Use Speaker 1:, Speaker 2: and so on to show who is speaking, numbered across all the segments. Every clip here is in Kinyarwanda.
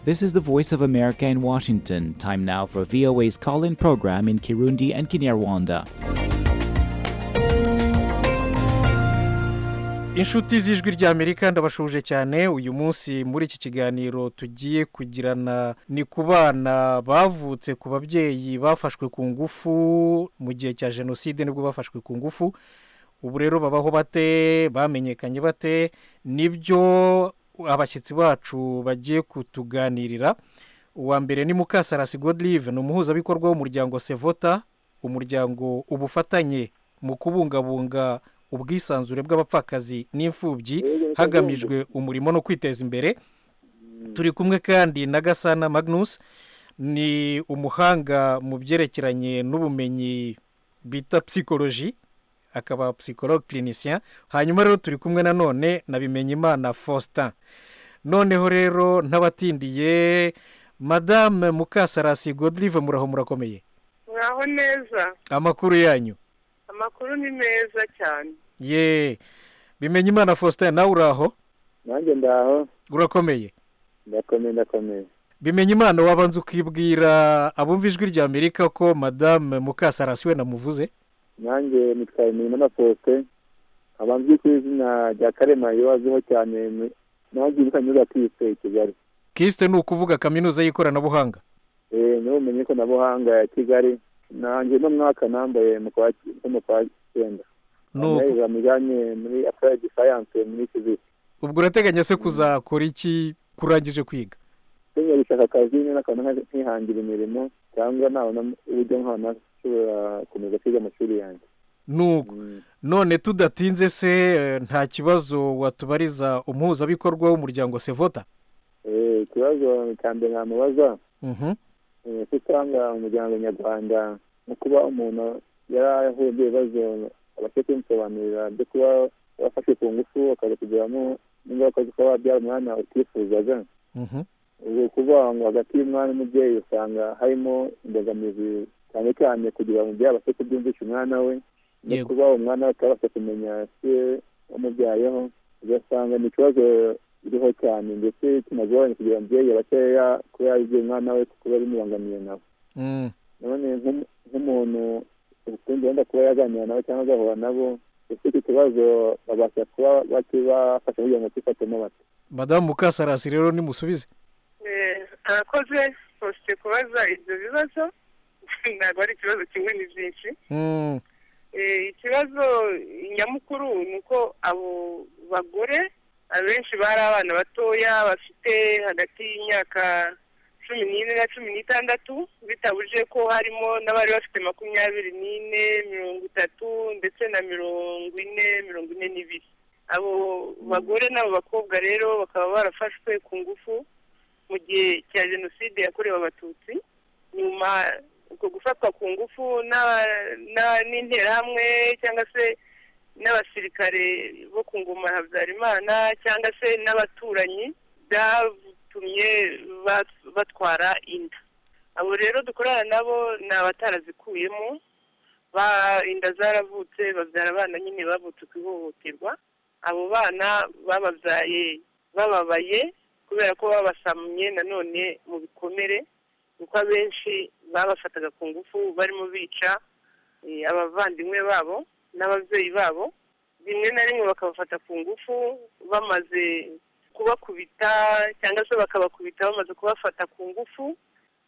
Speaker 1: This is the Voice of America in Washington. Time now for VOA's call in program in Kirundi and Kinyarwanda.
Speaker 2: inshuti z'ijwi ry'amerika ndabashuje cyane uyu munsi muri iki kiganiro tugiye kugirana ni ku bana bavutse ku babyeyi bafashwe ku ngufu mu gihe cya jenoside nibwo bafashwe ku ngufu ubu rero babaho bate bamenyekanye bate nibyo abashyitsi bacu bagiye kutuganirira uwa mbere ni mukasarasi godirive ni umuhuzabikorwa w'umuryango sevota umuryango ubufatanye mu kubungabunga ubwisanzure bw'abapfakazi n'imfubyi hagamijwe umurimo no kwiteza imbere turi kumwe kandi na gasana magnus ni umuhanga mu byerekeranye n'ubumenyi bita psikoloji akaba psikolo kirinisiya hanyuma rero turi kumwe nanone na bimenyimana faustin noneho rero ntabatindiye madame mukasarasi godirive muraho murakomeye
Speaker 3: mwaho neza
Speaker 2: amakuru yanyu
Speaker 3: amakuru ni meza cyane
Speaker 2: ye bimenye imana faustin nawe uraho
Speaker 4: nanjye ndaho
Speaker 2: urakomeye
Speaker 4: ndakomeye ndakomeye
Speaker 2: bimenye imana wabanza ukibwira abumva ijwi rya amerika ko madame mukasarasi we namuvuze
Speaker 4: nanjye nitwaye imirimo na faustin abanzwi ku izina rya karema azwiho cyane mu- nanjye muri kaminuza kiyise i kigali
Speaker 2: kisite ni ukuvuga kaminuza y'ikoranabuhanga
Speaker 4: Eh, niwe umenye ko nabuhanga ya kigali nanjye uno mwaka nambaye mu kwa nko mu kwa cyenda
Speaker 2: ni uku
Speaker 4: Nambaye mujyanye muri apurayidi sayanse muri fiziki
Speaker 2: ubwo urateganya se kuzakora iki kurangije kwiga
Speaker 4: kenya gushaka akazi nyine akabona nka- nkihangira imirimo cyangwa nabona uburyo nkabona nshobora gukomeza kwiga amashuri yanjye
Speaker 2: ni uku
Speaker 4: Mm.
Speaker 2: none tudatinze se eh, nta kibazo watubariza umuhuzabikorwa w'umuryango sevota
Speaker 4: Eh, ikibazo cya mbere namubaza
Speaker 2: Mhm.
Speaker 4: Eh, ko usanga umuryango nyarwanda mu kuba umuntu yarahuye n'ibibazo abashe kumusobanurira byo kuba wafashe ku ngufu bakaza kugeramo n'ingaruka zo kuba wabyara umwana utifuzaga
Speaker 2: Mhm.
Speaker 4: ubwo kuvuga ngo hagati y'umwana n'umubyeyi usanga harimo imbogamizi cyane cyane kugira ngo umubyeyi abashe kubyumvisha umwana we no
Speaker 2: Yego.
Speaker 4: kuba umwana we atabasha kumenya se wamubyayeho ugasanga ni ikibazo kiriho cyane ndetse kinagoranye kugira ngo umubyeyi abashe ya- kuba yabibwira umwana we kuko biba bimubangamiye nawe
Speaker 2: Mm.
Speaker 4: none nk'um- nk'umuntu ukundi wenda kuba yaganira nabo cyangwa agahura nabo ese icyo kibazo babasha kuba bakibafasha kugira ngo kifatemo bate
Speaker 2: madamu mukasarasi rero nimusubize
Speaker 3: Eh, arakoze ufite kubaza ibyo bibazo ntabwo ari ikibazo kimwe ni byinshi
Speaker 2: Mm.
Speaker 3: Eh, ikibazo nyamukuru ni uko abo bagore abenshi bari abana batoya bafite hagati y'imyaka cumi n'ine na cumi n'itandatu bitabuje ko harimo n'abari bafite makumyabiri n'ine mirongo itatu ndetse na mirongo ine mirongo ine n'ibiri abo bagore n'abo bakobwa rero bakaba barafashwe ku ngufu mu gihe cya jenoside yakorewe abatutsi nyuma uko gufatwa ku ngufu n'aba- n'aba- n'interahamwe cyangwa se n'abasirikare bo ku ngoma ya habyarimana cyangwa se n'abaturanyi byatumye bat- batwara inda abo rero dukorana nabo ni abatarazikuyemo ba- inda zaravutse babyara abana nyine bavutse ku ihohoterwa abo bana bababyaye bababaye kubera ko babasamye nanone mu bikomere kuko abenshi babafataga ku ngufu barimo bica eh, abavandimwe babo n'ababyeyi babo rimwe na rimwe bakabafata ku ngufu bamaze kubakubita cyangwa se bakabakubita bamaze kubafata ku ngufu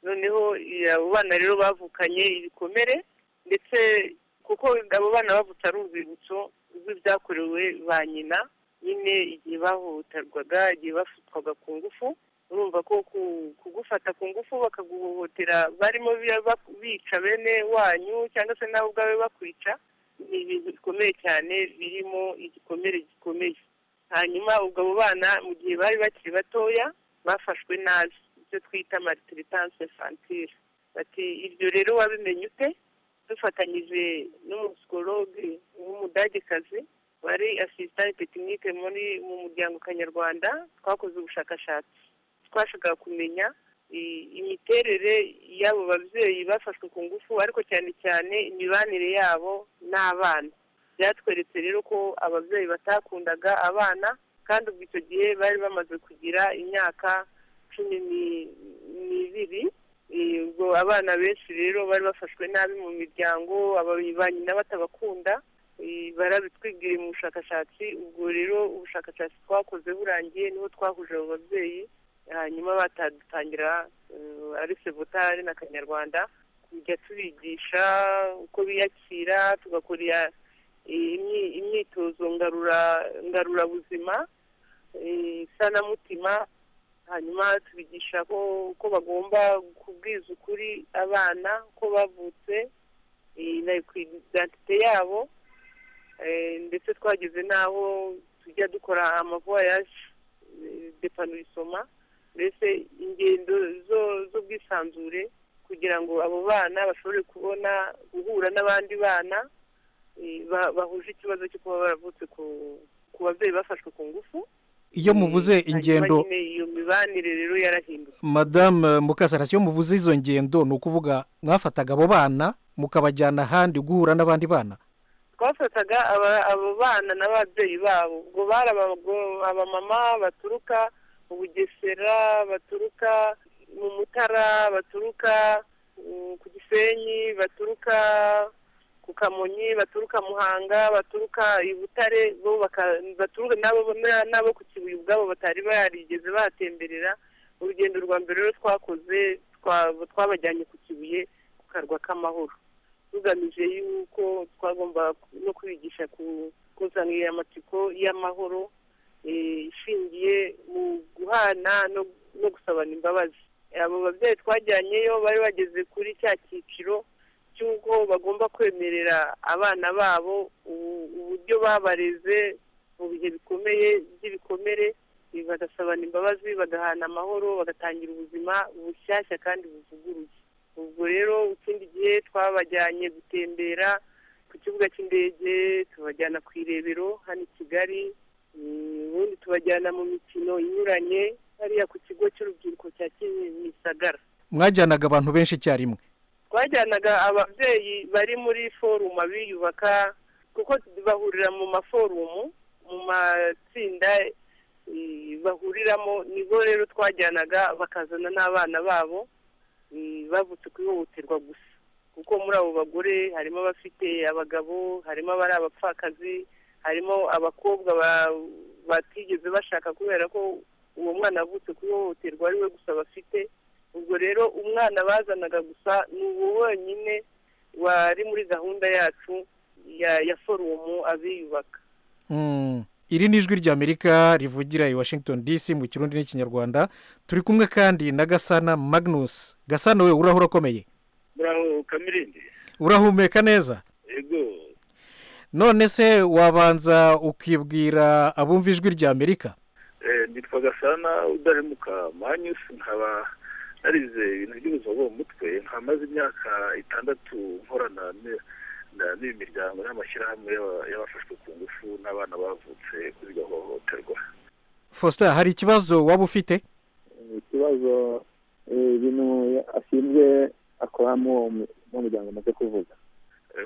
Speaker 3: noneho eh, abo bana rero bavukanye ibikomere ndetse kuko abo bana bavutse ari urwibutso rw'ibyakorewe ba nyina nyine igihe bahohoterwaga igihe bafatwaga ku ngufu urumva ko ku- kugufata ku ngufu bakaguhohotera barimo bira- bak- bica bene wanyu cyangwa se nawe ubwawe bakwica ni ibintu bikomeye cyane birimo igikomere gikomeye hanyuma ubwo abo bana mu gihe bari bakiri batoya bafashwe nabi ibyo twita maritiritance infantile bati ibyo rero wabimenye ute dufatanyije n'umusikorongi w'umudagekazi wari asisitani tekinike muri mu muryango kanyarwanda twakoze ubushakashatsi twashakaga kumenya i- imiterere y'abo babyeyi bafashwe ku ngufu ariko cyane cyane imibanire yabo n'abana byatweretse rero ko ababyeyi batakundaga abana kandi ubwo icyo gihe bari bamaze kugira imyaka cumi n'ibiri ubwo abana benshi rero bari bafashwe nabi mu miryango ba nyina batabakunda barabitwigiriye mu bushakashatsi ubwo rero ubushakashatsi twakoze burangiye niho twahuje abo babyeyi hanyuma batadutangira ari sebutari na kanyarwanda tujya tubigisha uko biyakira tugakora imyitozo ngarurabuzima isanamutima hanyuma tubigisha ko bagomba kubwiza ukuri abana ko bavutse na idantite yabo ndetse twageze n'aho tujya dukora amavoyaje depanorisoma mbese ingendo z'ubwisanzure kugira ngo abo bana bashobore kubona guhura n'abandi bana bahuje ikibazo cyo kuba baravutse ku babyeyi bafashwe ku ngufu
Speaker 2: iyo muvuze ingendo
Speaker 3: iyo mibanire rero yarahindutse
Speaker 2: madamu mukasarasi iyo muvuze izo ngendo ni ukuvuga mwafataga abo bana mukabajyana ahandi guhura n'abandi bana
Speaker 3: twafataga abo bana n'ababyeyi babo ubwo bari abamama baturuka mu bugesera baturuka mu mutara baturuka ku gisenyi baturuka ku kamonyi baturuka muhanga baturuka i butare baturuka n'abo ku kibuye ubwabo batari barigeze batemberera urugendo rwa mbere rero twakoze twabajyanye ku kibuye ku karwa k'amahoro tugamije yuko twagomba no kubigisha kuzanira amatsiko y'amahoro ishingiye mu guhana no gusabana imbabazi abo babyeyi twajyanyeyo bari bageze kuri cya cyiciro cy'uko bagomba kwemerera abana babo uburyo babareze mu bihe bikomeye by'ibikomere bagasabana imbabazi bagahana amahoro bagatangira ubuzima bushyashya kandi buvuguruye ubwo rero ikindi gihe twabajyanye gutembera ku kibuga cy'indege tubajyana ku irebero hano i kigali ubundi tubajyana mu mikino inyuranye hariya ku kigo cy'urubyiruko cya kimisagara
Speaker 2: mwajyanaga abantu benshi icyarimwe
Speaker 3: twajyanaga ababyeyi bari muri forumu abiyubaka kuko bahurira mu maforumu mu matsinda bahuriramo nibo rero twajyanaga bakazana n'abana babo bavutse ku ihohoterwa gusa kuko muri abo bagore harimo abafite abagabo harimo abari abapfakazi harimo abakobwa batigeze bashaka kubera ko uwo mwana avutse ku ihohoterwa ari we gusa bafite ubwo rero umwana bazanaga gusa ni uwo wenyine wari muri gahunda yacu ya forumu abiyubaka
Speaker 2: iri ni ijwi ry'amerika rivugira i washington dc mu kirundi n'ikinyarwanda turi kumwe kandi na gasana magnus gasana we uraho urakomeye urahumeka neza none se wabanza ukibwira abumva ijwi ry'amerika
Speaker 5: nitwa gasana udahemuka manyusi nkaba narize ibintu by'ubuzima bwo mu mutwe nkamaze imyaka itandatu nkorana n'ibi miryango n'amashyirahamwe y'abafashwe ku ngufu n'abana bavutse kuri gahohoterwa
Speaker 2: faustin hari ikibazo waba ufite
Speaker 4: ikibazo ibintu ashinzwe akoramo uwo muryango amaze kuvuga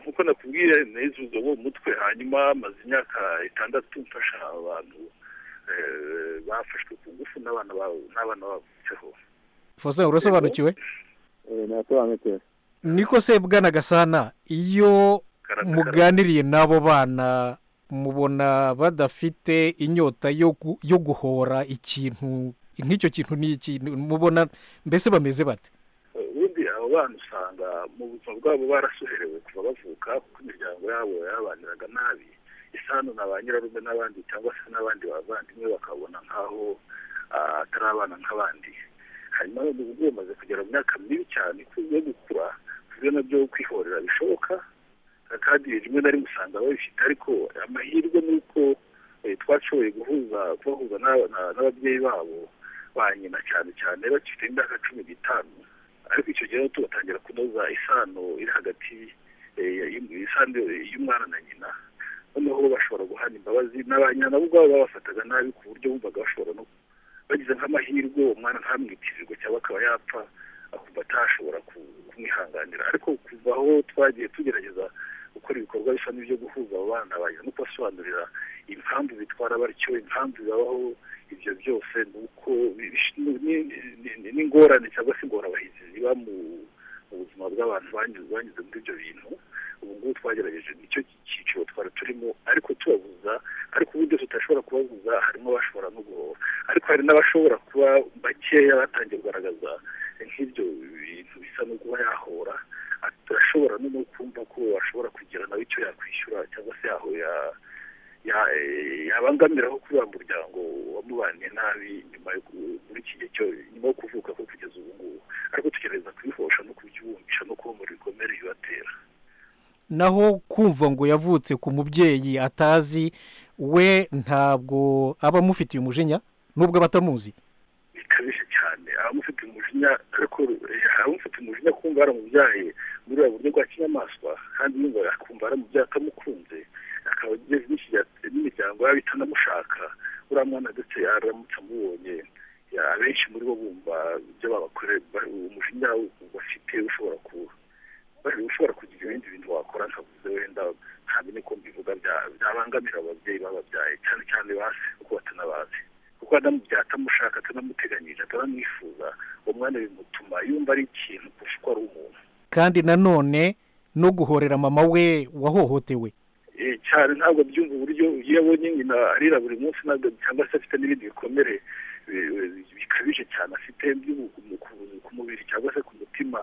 Speaker 5: nkuko nakubwiye n'izi ubuzima bwo mu mutwe hanyuma maze imyaka itandatu mfasha abantu bafashwe ku ngufu n'abana bavutseho
Speaker 2: faustin urasobanukiwe
Speaker 4: ntasobanukirwe
Speaker 2: niko se bwana gasana iyo muganiriye n'abo bana mubona badafite inyota yo guhora ikintu nk'icyo kintu ni ikintu mubona mbese bameze bate
Speaker 5: ubundi abo bana usanga mu buzima bwabo barasuherewe kuva bavuka kuko imiryango yabo yabaniraga nabi isano na ba nyirarume n'abandi cyangwa se n'abandi bavandimwe bakabona nk'aho atari abana nk'abandi hanyuma n'ubu bamaze kugera mu myaka mibi cyane yo gukura kubyo nabyo kwihorera bishoboka kandi rimwe na rimwe usanga babifite ariko amahirwe ni uko twashoboye guhuza kubahuza n'ababyeyi babo ba nyina cyane cyane bakifite imyaka cumi n'itanu ariko icyo gihe tubatangira kunoza isano iri hagati y'isano y'umwana na nyina noneho bashobora guhana imbabazi n'abanyana bo ubwabo babafataga nabi ku buryo bumvaga bashobora no bagize nk'amahirwe umwana ntamwitirirwe cyangwa akaba yapfa akumva atashobora kumwihanganira ariko kuva aho twagiye tugerageza gukora ibikorwa bisa n'ibyo guhuza abo bana bagira no kubasobanurira impamvu bitwara batyo impamvu bibaho ibyo byose ni uko ni ingorane cyangwa se ingorabahizi ziba mu buzima bw'abantu banyuze muri ibyo bintu ubu ngubu twagerageje nicyo cyiciro twari turimo ariko tubabuza ariko uburyo tudashobora kubabuza harimo abashobora no guhora ariko hari n'abashobora kuba bakeya batangiye kugaragaza nk'ibyo bintu bisa no kuba yahora turashobora no kumva ko washobora kugira nawe icyo yakwishyura cyangwa se yaho yabangamiraho kuri wa muryango wamubaniye nabi nyuma yo muri iki gihe cyo nyuma yo kuvuka ko kugeza ubu ngubu ariko tugerageza kubihosha no kubyumvisha no kubumura ibikomere bibatera
Speaker 2: naho kumva ngo yavutse ku mubyeyi atazi we ntabwo aba amufitiye umujinya nubwo aba atamuzi
Speaker 5: bikabije cyane abamufitiye umujinya ariko abamufitiye umujinya kumva yaramubyaye muri buriya buryo bwa kinyamaswa kandi yumva akumva yaramubyaye atamukunze akaba ageze n'imiryango yaba itanamushaka uriya mwana ndetse yaramutse amubonye abenshi muri bo bumva ibyo babakorera umujinya bafite ushobora kuba ushobora kugira ibindi bintu wakora nkavuze wenda ntabwo ko mbivuga byabangamira ababyeyi bababyaye cyane cyane basi kuko batanabazi kuko atamushaka atanamuteganyije atanamwifuza uwo mwana bimutuma yumva ari ikintu kurusha uko ari umuntu
Speaker 2: kandi nanone no guhorera mama we wahohotewe
Speaker 5: cyane ntabwo byumva uburyo iyo abonye nyina arira buri munsi cyangwa se afite n'ibindi bikomere bikabije cyane afite ku mubiri cyangwa se ku mutima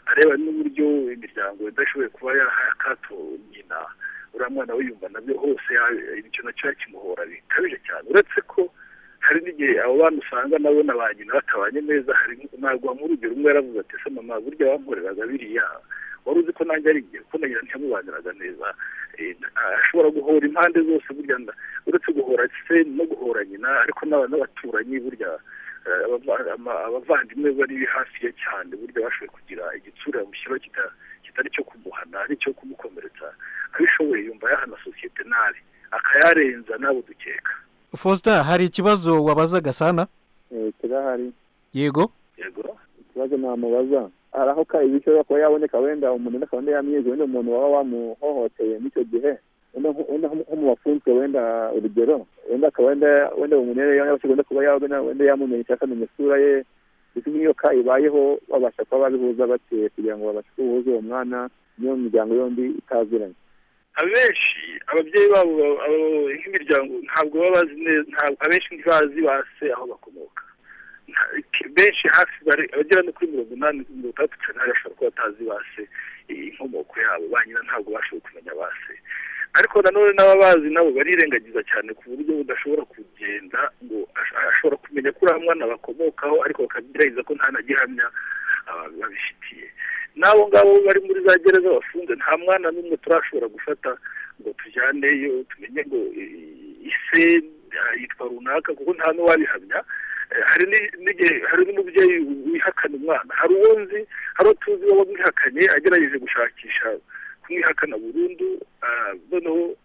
Speaker 5: areba n'uburyo imiryango idashoboye kuba yaha akato nyina uriya mwana wiyumva nabyo hose icyo nacyo yakimuhora bikabije cyane uretse ko hari n'igihe abo bana usanga nabo na ba nyina batabanye neza hari ntabwo urugero umwe yaravuze ati se mama burya wankoreraga biriya wari uzi ko nanjye ari igihe kuko na nyina ntiyamubaniraga neza ashobora guhora impande zose burya uretse guhora se no guhora nyina ariko n'abaturanyi burya abavandimwe bari hafi ye cyane burya bashoboye kugira igitsura mushyiraho kitari cyo kumuhana ari icyo kumukomeretsa abishoboye yumva yahana sosiyete nabi akayarenza nabo dukeka
Speaker 2: faustin hari ikibazo wabaza gasana
Speaker 4: kirahari
Speaker 2: yego
Speaker 5: yego
Speaker 4: ikibazo ntamubaza hari aho ishobora kuba yaboneka wenda umuntu akaba yamwize wenda umuntu waba wamuhohoteye n'icyo gihe wenda nko mu bafunzwe wenda urugero wenda akaba wenda wenda bumunere wenda kuba wenda yamumenye cyangwa akamenya isura ye ndetse n'iyo ka ibayeho babasha kuba babihuza bateye kugira ngo babashe kubuhuza uwo mwana n'iyo miryango yombi itaziranye
Speaker 5: abenshi ababyeyi babo nk'imiryango ntabwo baba bazi neza ntabwo abenshi ntibazi base aho bakomoka benshi hafi abagera no kuri mirongo inani mirongo itandatu cyane bashobora kuba batazi base inkomoko yabo ba nyina ntabwo bashoboye kumenya base ariko nanone n'ababazi nabo barirengagiza cyane ku buryo budashobora kugenda ngo ashobora kumenya ko uriya mwana bakomokaho ariko bakagerageza ko nta na gihamya babifitiye n'abo ngabo bari muri za gereza bafunze nta mwana n'umwe turashobora gufata ngo tujyaneyo tumenye ngo ise yitwa runaka kuko nta n'uwabihamya hari n'igihe hari n'umubyeyi wihakana umwana hari uwo nzi hari uwo tuzi wowe mwihakanye agerageje gushakisha kumwihakana burundu noneho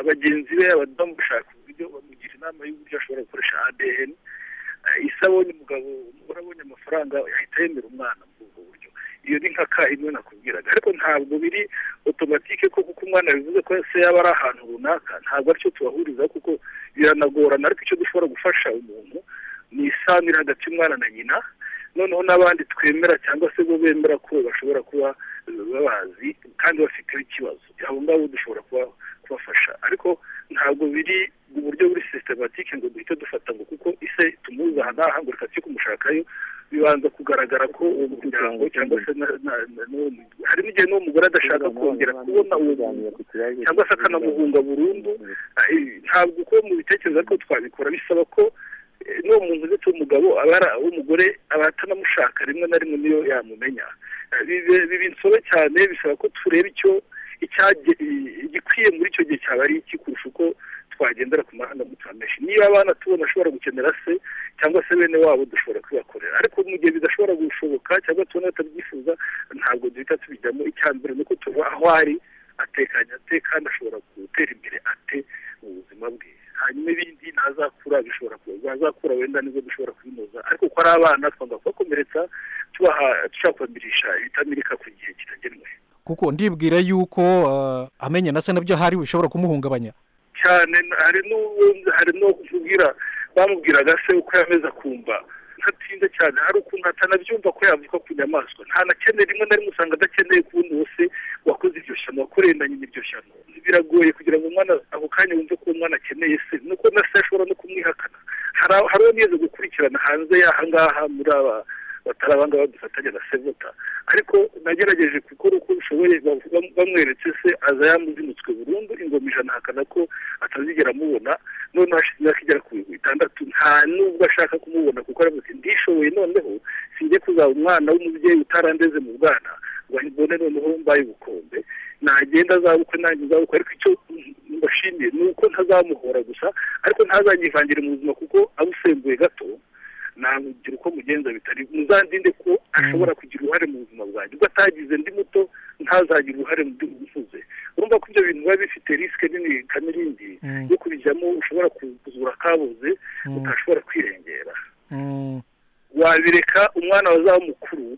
Speaker 5: bagenzi be bamushaka uburyo bamugira inama y'uburyo ashobora gukoresha adn isa abonye umugabo umugore abonye amafaranga yahita yemera umwana muri ubwo buryo iyo ni nka ka imwe nakubwiraga ariko ntabwo biri otomatike ko kuko umwana bivuze ko se yaba ari ahantu runaka ntabwo aricyo tubahuriza kuko biranagorana ariko icyo dushobora gufasha umuntu ni isanira hagati y'umwana na nyina noneho n'abandi twemera cyangwa se bo bemera ko bashobora kuba babazi kandi bafiteho ikibazo abo ngabo dushobora kubafasha ariko ntabwo biri mu buryo buri sisitematike ngo duhite dufata ngo kuko ise tumuzi aha ngaha ngo reka tujye kumushakayo bibanza kugaragara ko uwo muryango cyangwa se hari n'igihe n'uwo mugore adashaka kongera kubona uwo muntu cyangwa se akanamuhunga burundu ntabwo uko mu bitekerezo ariko twabikora bisaba ko n'uwo muntu ndetse w'umugabo aba ari uw'umugore aba atanamushaka rimwe na rimwe niyo yamumenya biba insobe cyane bisaba ko tureba icyo igikwiye muri icyo gihe cyaba ari iki kurusha uko twagendera ku mahanga mutamenshi niba abana tubona ashobora gukenera se cyangwa se bene wabo dushobora kubakorera ariko mu gihe bidashobora gushoboka cyangwa tubona batabyifuza ntabwo duhita tubijyamo icya mbere ni uko tuva aho ari atekanye ate kandi ashobora gutera imbere ate mu buzima bwe hanyuma ibindi ntazakura bishobora bazakura wenda nibwo dushobora kubinoza ariko ko ari abana twanga kubakomeretsa tubaha dushobora kubamirisha ibitamirika ku gihe kitagenwe
Speaker 2: kuko ndibwira yuko amenya na se nabyo hari bishobora kumuhungabanya
Speaker 5: cyane hari n'uwo hari n'uwo kuvugira bamubwiraga se uko yameze akumva ntatinda cyane hari ukuntu atanabyumva ko yavuka ku nyamaswa nta na kene rimwe na rimwe usanga adakeneye kubona wose wakoze iryo shano wakurenganye n'iryo shano biragoye kugira ngo umwana ako kanya wumve ko umwana akeneye se nuko na se ashobora no kumwihakana hari uwo neza gukurikirana hanze y'aha ngaha muri aba batari abangaba dufatanya na sevuta ariko nagerageje gukora uko bishoboye bamweretse se aza yamuzinutswe burundu ingoma ijana ahakana ko atazigera amubona noneho hashize imyaka igera ku bihumbi bitandatu nta nubwo ashaka kumubona kuko aravuze ndishoboye noneho sinjye kuzaba umwana w'umubyeyi utarandeze mu bwana ngo mbone noneho mbaye ubukombe nagenda azabukwe nanjye nzabukwe ariko icyo mbashimiye ni uko ntazamuhora gusa ariko ntazanyivangire mu buzima kuko abusembuye gato namugira uko mugenza bitari muzandinde ko ashobora kugira uruhare mu buzima bwanjye ubwo atagize ndi muto ntazagire uruhare mu gihugu usuze urumva ko ibyo bintu biba bifite risike nini kamirindi yo kubijyamo ushobora kuzura akabuze utashobora kwirengera wabireka umwana wazaba mukuru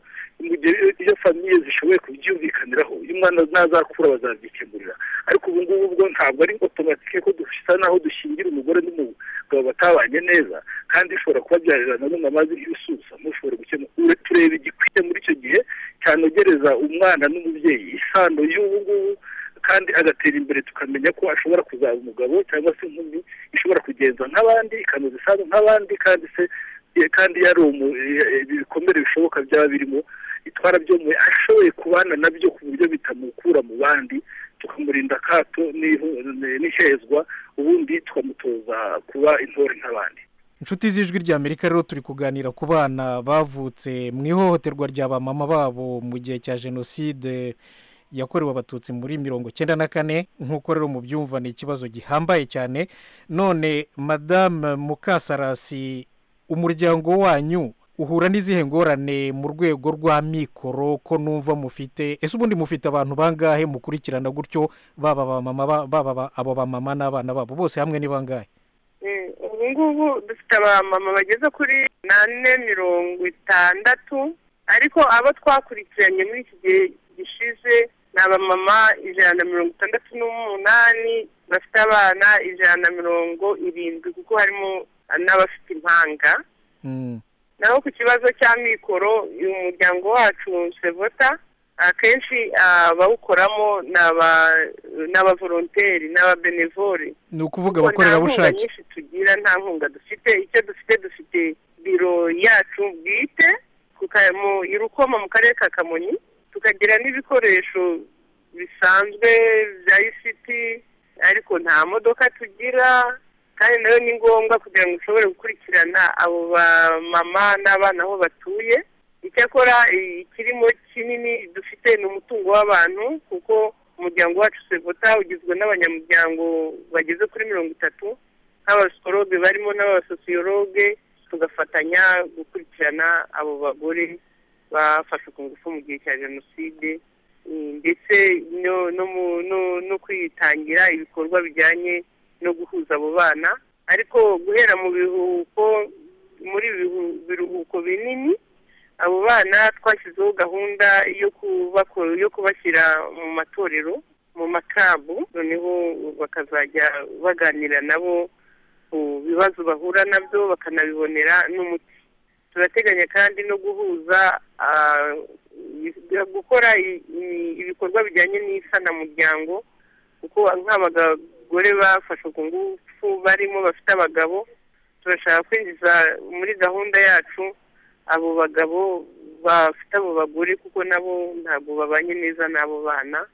Speaker 5: iyo famiye zishoboye kubyumvikaniraho iyo umwana ntazakura bazabyikemurira ariko ubu ngubu bwo ntabwo ari otomatike ko dusa naho dushingira umugore n'umugabo batabanye neza kandi bishobora kubabyarira na none amazi nk'ibisusa mushobora gukemura tureba igikwiye muri icyo gihe cyanogereza umwana n'umubyeyi isano y'ubu ngubu kandi agatera imbere tukamenya ko ashobora kuzaba umugabo cyangwa se inkumi ishobora kugenza nk'abandi ikanoza isano nk'abandi kandi se kandi yari ibikomere bishoboka byaba birimo itwara byo mu ashoboye kubana nabyo ku buryo bitamukura mu bandi tukamurinda akato n'ihezwa ubundi tukamutoza kuba intore nk'abandi
Speaker 2: inshuti z'ijwi rya amerika rero turi kuganira ku bana bavutse mu ihohoterwa rya ba mama babo mu gihe cya jenoside yakorewe abatutsi muri mirongo icyenda na kane nk'uko rero mubyumva ni ikibazo gihambaye cyane none madame mukasarasi umuryango wanyu uhura n'izihe ngorane mu rwego rwa mikoro ko numva mufite ese ubundi mufite abantu bangahe mukurikirana gutyo baba abamama baba abo bamama n'abana babo bose hamwe ni bangahe
Speaker 3: ubu ngubu dufite abamama bageze kuri nane mirongo itandatu ariko abo twakurikiranye muri iki gihe gishize ni abamama ijana na mirongo itandatu n'umunani bafite abana ijana na mirongo irindwi kuko harimo n'abafite impanga naho ku kibazo cya mikoro uyu muryango wacu sevota akenshi abawukoramo ni abavoronteri ni ababenevore
Speaker 2: ni ukuvuga abakorerabushake
Speaker 3: nyinshi tugira nta nkunga dufite icyo dufite dufite biro yacu bwite mu irukoma mu karere ka kamonyi tukagira n'ibikoresho bisanzwe bya isiti ariko nta modoka tugira kandi nayo ni ngombwa kugira ngo ushobore gukurikirana abo bamama n'abana aho batuye icyakora ikirimo kinini dufite ni umutungo w'abantu kuko umuryango wacu sevota ugizwe n'abanyamuryango bageze kuri mirongo itatu nk'abasoroge barimo n'abasosiyoroge tugafatanya gukurikirana abo bagore bafashe ku ngufu mu gihe cya jenoside ndetse no kwitangira ibikorwa bijyanye no guhuza abo bana ariko guhera mu biruhuko muri biruhuko binini abo bana twashyizeho gahunda yo kubashyira mu matorero mu makabu noneho bakazajya baganira nabo ku bibazo bahura nabyo bakanabibonera n'umuti turateganya kandi no guhuza gukora ibikorwa bijyanye n'isanamuryango kuko nk'abagabo abagore bafashe ku ngufu barimo bafite abagabo turashaka kwinjiza muri gahunda yacu abo bagabo bafite abo bagore kuko nabo ntabwo babanye neza n'abo bana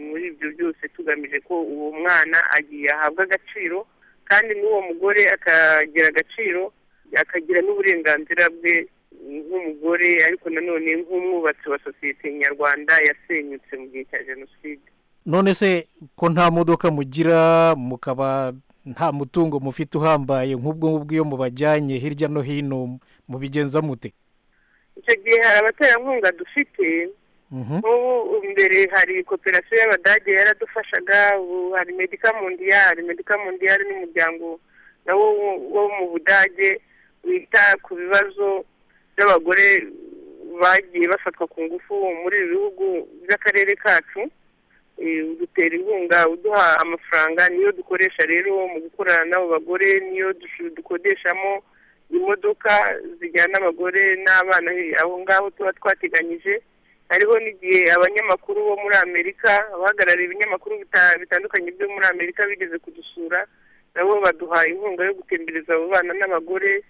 Speaker 3: muri ibyo byose tugamije ko uwo mwana agiye ahabwa agaciro kandi n'uwo mugore akagira agaciro akagira n'uburenganzira bwe nk'umugore ariko nanone nk'umwubatsi wa sosiyete nyarwanda yasenyutse mu gihe cya jenoside
Speaker 2: none se ko nta modoka mugira mukaba nta mutungo mufite uhambaye nk'ubwo ngubwo iyo mubajyanye hirya no hino mubigenza mute
Speaker 3: icyo gihe hari abaterankunga dufite nk'ubu mbere hari koperasiyo y'abadage yaradufashaga ubu hari medika mondiyari medika mondiyari n'umuryango nawo wo mu budage wita ku bibazo by'abagore bagiye bafatwa ku ngufu muri ibi bihugu by'akarere kacu eh, udutera inkunga uduha amafaranga niyo dukoresha rero mu gukorana n'abo bagore niyo dushu- dukodeshamo imodoka zijyana abagore n'abana he- aho ngaho tuba twateganyije hariho n'igihe abanyamakuru bo muri amerika abahagarariye ibinyamakuru bita- bitandukanye byo muri amerika bigeze kudusura nabo baduha inkunga yo gutembereza abo bana n'abagore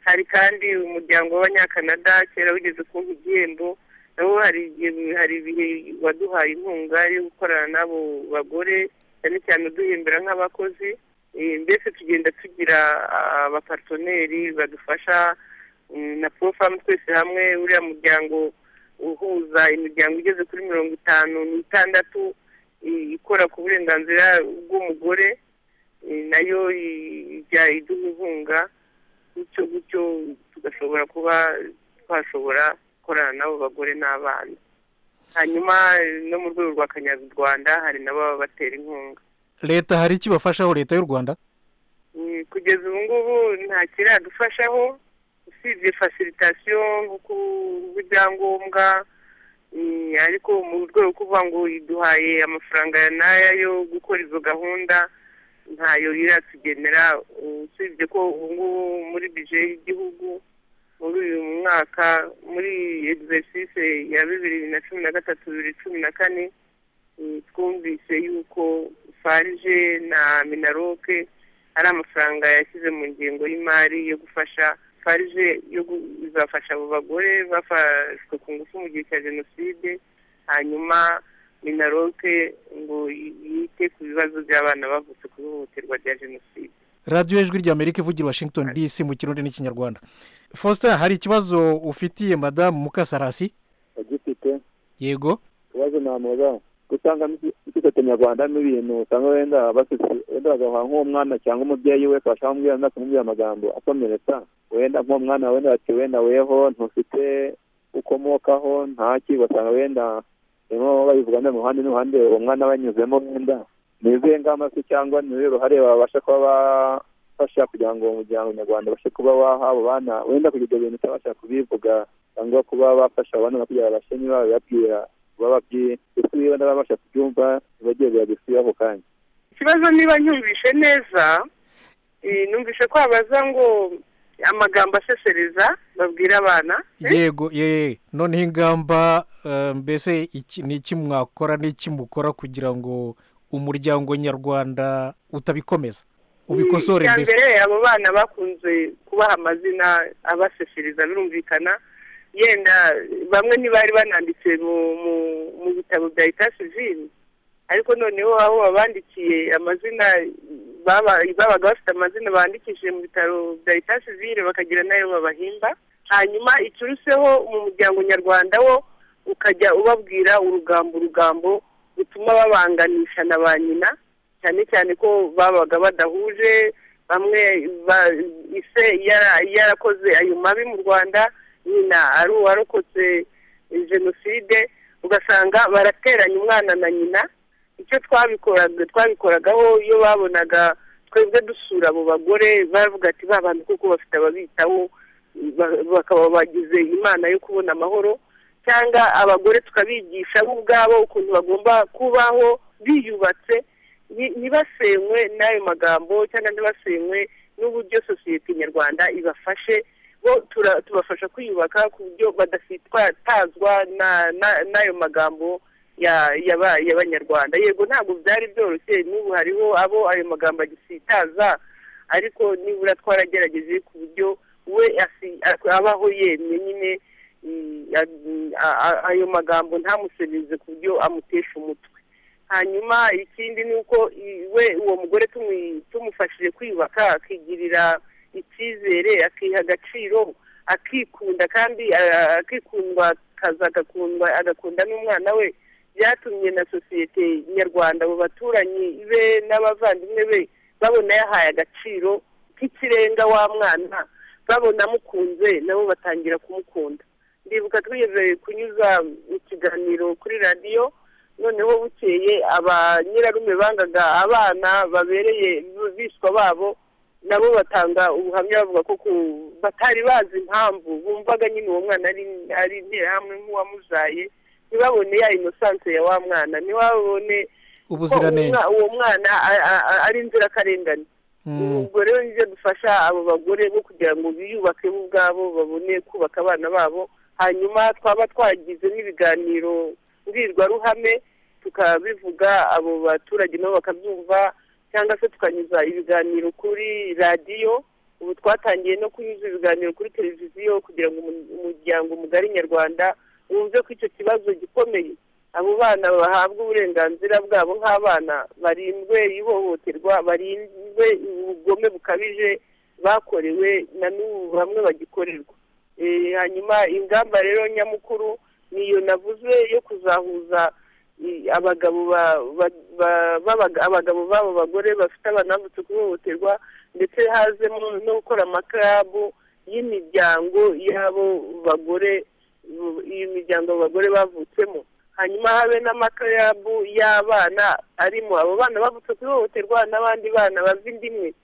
Speaker 3: hari kandi umuryango w'abanyakanada kera wigeze kumpa igihembo nabo hari igihe- hari ibihe waduhaye inkunga yo gukorana n'abo bagore cyane cyane uduhembera nk'abakozi Eh, mbese tugenda tugira ah, abaparisoneri badufasha mm, na profamu twese hamwe uriya muryango uhuza imiryango igeze kuri mirongo itanu n'itandatu eh, ikora ku burenganzira bw'umugore eh, nayo i- ijya iduha inkunga gutyo gutyo tugashobora kuba twashobora gukorana n'abo bagore n'abana hanyuma eh, no mu rwego rwa kanyarwanda hari n'ababa batera inkunga
Speaker 2: leta hari icyo ibafashaho leta y'u rwanda
Speaker 3: Mm, kugeza ubu ngubu nta kiradufashaho usibye fasiritasiyo nko kuba ibyangombwa mm, ariko mu rwego rwo kuvuga ngo iduhaye amafaranga ya n'aya yo gukora izo gahunda ntayo iratugenera usibye ko ubu ngubu muri bije y'igihugu muri uyu mwaka muri egisesise ya bibiri na cumi na gatatu bibiri cumi na kane Mm, twumvise yuko farije na minaroke ari amafaranga yashyize mu ngengo y'imari yo gufasha farije yo gu- izafasha abo bagore bafashwe ku ngufu mu gihe cya jenoside hanyuma minaroke ngo y- yite ku bibazo by'abana bavutse ku ihohoterwa rya jenoside
Speaker 2: radiyo ijwi ry'amerika ivugira washington dc mu kirundi n'ikinyarwanda faustin hari ikibazo ufitiye madamu mukasarasi
Speaker 4: agifite
Speaker 2: yego
Speaker 4: ikibazo namuza gutanga ikigo nyarwanda n'ibintu usanga wenda basutse wenda bagaha nk'umwana cyangwa umubyeyi we akabasha kumubwira neza kumubwira amagambo akomeretsa wenda nk'umwana wenda ati wenda weho ntufite ukomokaho ntaki basanga wenda barimo babivuga mu ruhande n'uruhande uwo mwana banyuzemo wenda ni izihe ngamba se cyangwa ni uruhe ruhare babasha kuba bafasha kugira ngo umuryango nyarwanda ubashe kuba waha abo bana wenda kugira ibyo bintu utabasha kubivuga cyangwa kuba bafasha abantu no kugira babashe niba babibabwira baba babyiye ndetse niba nababasha kubyumva ntibajye babisuye ako kanya
Speaker 3: ikibazo niba nyumvishe neza eh, numvishe ko babaza ngo amagambo asesereza babwira abana
Speaker 2: yego ye noneho ingamba eh, mbese iki- ni iki mwakora n'iki mukora kugira ngo umuryango nyarwanda utabikomeza ubikosore
Speaker 3: icya
Speaker 2: mbese
Speaker 3: mbere abo bana bakunze kubaha amazina abaseshereza birumvikana yenda bamwe ntibari bananditse mu mu- mu bitabo bya leta sivili ariko noneho aho babandikiye amazina baba- babaga bafite amazina bandikishije mu bitaro bya leta sivili bakagira n'ayo babahimba hanyuma iturutseho mu muryango nyarwanda wo ukajya ubabwira urugambo urugambo rutuma babanganisha na ba nyina cyane cyane ko babaga badahuje bamwe ba- ise yara- yarakoze ayo mabi mu rwanda nyina ari uwarokotse jenoside ugasanga barateranya umwana na nyina icyo twabikoraga twabikoragaho iyo babonaga twebwe dusura abo bagore baravuga ati ba bantu kuko bafite ababitaho ba- bakaba bagize imana yo kubona amahoro cyanganga abagore tukabigisha bo ubwabo ukuntu bagomba kubaho biyubatse ni- ntibasenywe n'ayo magambo cyangwa ntibasenywe n'uburyo sosiyete nyarwanda ibafashe bo tura- tubafasha kwiyubaka ku buryo badatazwa na- na- n'ayo magambo ya- yaba- y'abanyarwanda yego ntabwo byari byoroshye n'ubu hariho abo ayo magambo agisitaza ariko nibura twaragerageje ku buryo we asi- abaho yemye nyine mm, a- a- a- ayo magambo ntamusereze ku buryo amutesha umutwe hanyuma ikindi ni uko i- we uwo mugore tumu- tumufashije kwiyubaka akigirira icyizere akiha agaciro akikunda kandi a- akikundwa akaza agakundwa agakunda n'umwana we byatumye na sosiyete nyarwanda abo baturanyi be n'abavandimwe be babona yahaye agaciro k'ikirenga wa mwana babona amukunze nabo batangira kumukunda ndibuka twigeze kunyuza ikiganiro kuri radiyo noneho bukeye abanyirarume bangaga abana babereye biswa babo nabo batanga ubuhamya bavuga ko ku- batari bazi impamvu bumvaga nyine uwo mwana ari ari interahamwe nk'uwamuzaye ntibabone ya inosanse ya wa mwana ntibabone ko
Speaker 2: ubuziranenge
Speaker 3: umwa- uwo mwana a- a- a- ari inzirakarengane
Speaker 2: Mm,
Speaker 3: ubwo rero nibyo dufasha abo bagore bo kugira ngo biyubake bo ubwabo babone kubaka abana babo hanyuma twaba twagize n'ibiganiro mbwirwaruhame tukabivuga abo baturage nabo bakabyumva cyangwa se tukanyuza ibiganiro kuri radiyo ubu twatangiye no kunyuza ibiganiro kuri televiziyo kugira ngo umu- umuryango mugari nyarwanda wumve ko icyo kibazo gikomeye abo bana bahabwe uburenganzira bwabo nk'abana barindwe ihohoterwa barindwe ubugome bukabije bakorewe na n'ubu bamwe bagikorerwa Eh, hanyuma ingamba rero nyamukuru niyo navuze yo kuzahuza eh, abagabo ba- ba- ba- b'abaga- abagabo b'abo bagore bafite abana bavutse kuhohoterwa ndetse hazemo no gukora amakarabu y'imiryango y'abo bagore iyo miryango abagore bavutsemo hanyuma habe n'amakarabu y'abana arimo abo bana bavutse ku ihohoterwa n'abandi bana bava inda imwe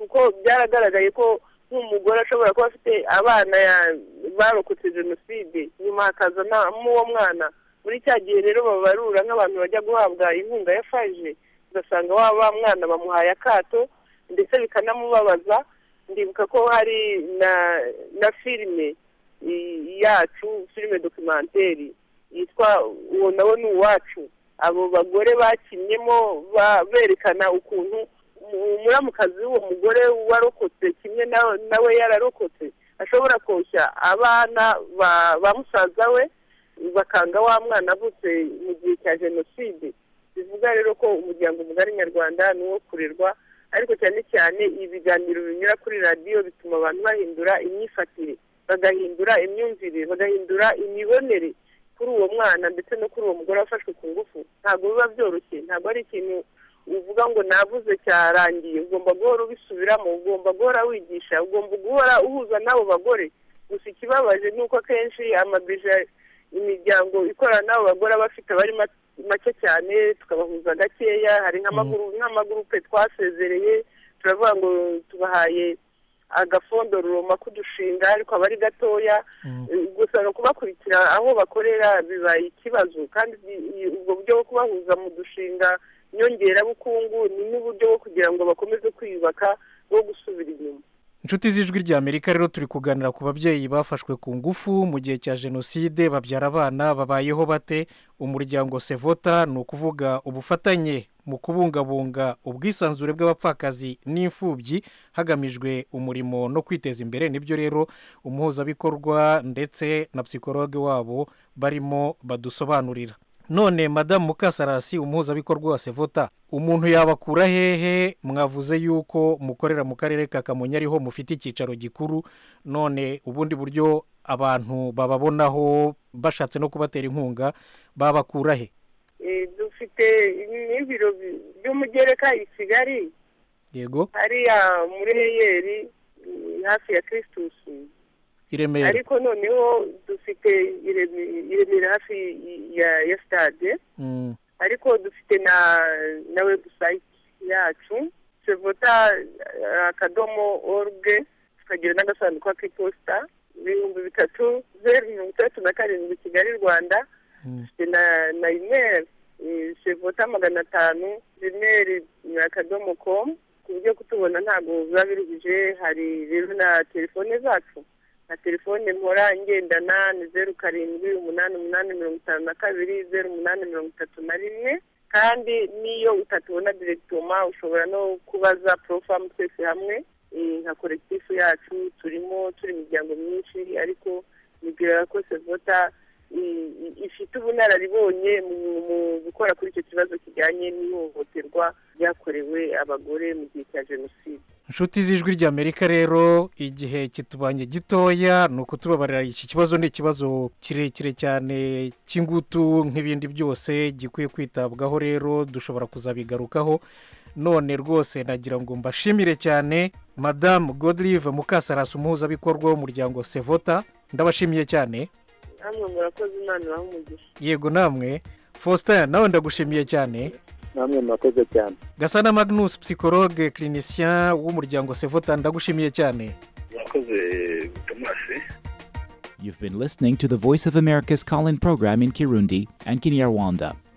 Speaker 3: kuko byaragaragaye ko nk'umugore ashobora kuba afite abana ya- barokotse jenoside nyuma hakaza n'uwo mwana muri cya gihe rero babarura nk'abantu bajya guhabwa inkunga ya faje ugasanga wa wa mwana bamuhaye akato ndetse bikanamubabaza ndibuka ko hari na na filime i- yacu filime dokumenteri yitwa uwo nawe ni uwacu abo bagore bakinnyemo ba- berekana ukuntu mu- umuramukazi w'uwo mugore warokotse kimwe nawe nawe yararokotse ashobora koshya abana ba- ba musaza we bakanga wa mwana avutse mu gihe cya jenoside bivuga rero ko umuryango mugari nyarwanda ni uwo kurerwa ariko cyane cyane ibiganiro binyura kuri radiyo bituma abantu bahindura imyifatire bagahindura imyumvire bagahindura imibonere kuri uwo mwana ndetse no kuri uwo mugore wafashwe ku ngufu ntabwo biba byoroshye ntabwo ari ikintu uvuga ngo navuze cyarangiye ugomba guhora ubisubiramo ugomba guhora wigisha ugomba guhora uhuza n'abo bagore gusa ikibabaje ni uko akenshi amabije imiryango ikorana n'abo bagore aba afite abari ma- make cyane tukabahuza gakeya hari nk'amaguru- nk'amagurupe twasezereye turavuga ngo tubahaye agafondo ruroma kudushinga ariko aba ari gatoya
Speaker 2: mm.
Speaker 3: gusa no kubakurikira aho bakorera bibaye ikibazo kandi i- i- ubwo buryo bwo kubahuza mu dushinga nyongerabukungu ni n'uburyo bwo kugira ngo bakomeze kwiyubaka bwo gusubira inyuma
Speaker 2: inshuti z'ijwi ry'amerika rero turi kuganira ku babyeyi bafashwe ku ngufu mu gihe cya jenoside babyara abana babayeho bate umuryango sevota ni ukuvuga ubufatanye mu kubungabunga ubwisanzure bw'abapfakazi n'imfubyi hagamijwe umurimo no kwiteza imbere nibyo rero umuhuzabikorwa ndetse na psikologe wabo barimo badusobanurira none madamu mukasarasi umuhuzabikorwa wa sevota umuntu yabakura hehe mwavuze yuko mukorera mu karere ka kamonyi ariho mufite icyicaro gikuru none ubundi buryo abantu bababonaho bashatse no kubatera inkunga babakura he
Speaker 3: Eh, dufite n'ibiro bi- by'umugereka i kigali
Speaker 2: yego
Speaker 3: hariya muri heyeri eh, hafi ya kirisitus
Speaker 2: i remera
Speaker 3: ariko noneho dufite ireme- iremera hafi ya ya sitade
Speaker 2: Mm,
Speaker 3: ariko dufite na na webusayiti yacu sevota eh, akadomo oruge tukagira n'agasanduku k'iposita ibihumbi bitatu zeru mirongo itandatu na karindwi kigali rwanda
Speaker 2: mm.
Speaker 3: dufite na na imeri sevota magana atanu imeri akadomo komu ku buryo kutubona ntabwo biba biruhije hari rero na telefone zacu na telefone mpora ngendana ni zeru karindwi umunani umunani mirongo itanu na kabiri zeru umunani mirongo itatu na rimwe kandi n'iyo utatubona direkitoma ushobora no kubaza porofamu twese hamwe eh, nka kolekitifu yacu turimo turi imiryango myinshi ariko nibwira ko sevota i- i- ifite ubunararibonye mu- mu gukora kuri icyo kibazo kijyanye n'ihohoterwa ryakorewe abagore mu gihe cya jenoside
Speaker 2: inshuti z'ijwi ry'amerika rero igihe kitubanye gitoya ni ukutubabarira iki kibazo ni ikibazo kirekire cyane cy'ingutu nk'ibindi byose gikwiye kwitabwaho rero dushobora kuzabigarukaho none rwose nagira ngo mbashimire cyane madamu godirive mukasarasi umuhuzabikorwa w'umuryango sevota ndabashimiye cyane
Speaker 3: namwe murakoze imana ibahe umugisha
Speaker 2: yego namwe faustin nawe ndagushimiye cyane
Speaker 4: namwe murakoze cyane
Speaker 2: gasana magnus psikologe clinicien w'umuryango sevota ndagushimiye cyane
Speaker 5: mwakoze tomasi
Speaker 1: You've been listening to the Voice of America's call in program in Kirundi and Kinyarwanda.